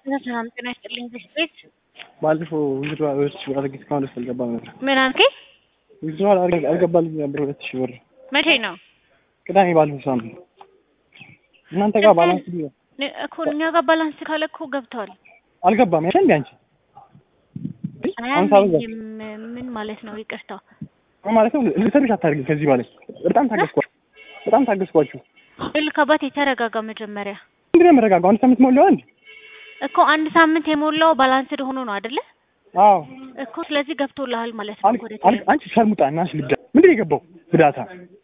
ሰላም ጤና ይስጥልኝ። በሽት ቤት ባለፈው ዊዝድሮ ሁለት ሺህ ብር አድርጌ እስካሁን ድረስ አልገባም ነበር። ምን አልከኝ? ዊዝድሮ አልገባልኝ ነበር ሁለት ሺህ ብር መቼ ነው ቅዳሜ ባለፈው ሳምንት እናንተ ጋር ባላንስ ቢሆን ነ- እኮ እኛ ጋር ባላንስ ካለ እኮ ገብተዋል። አልገባም ያለ እንዲ አንቺ አሁን ሳበዛ አያመኝም። ምን ማለት ነው? ይቅርታ ማለት ነው ልሰርሽ አታደርጊ ከዚህ በላይ በጣም ታገስኳችሁ በጣም ታገስኳችሁ ልክ አባት የተረጋጋ መጀመሪያ ምንድን ነው የምረጋጋው አንድ ሳምንት ሞላው አንድ እኮ አንድ ሳምንት የሞላው ባላንስድ ሆኖ ነው አይደለ? አዎ እኮ ስለዚህ ገብቶልሃል ማለት ነው። አል- ወደ አል- አንቺ ሸርሙጣ እናሽ ልዳ ምንድን ነው የገባው ብዳታ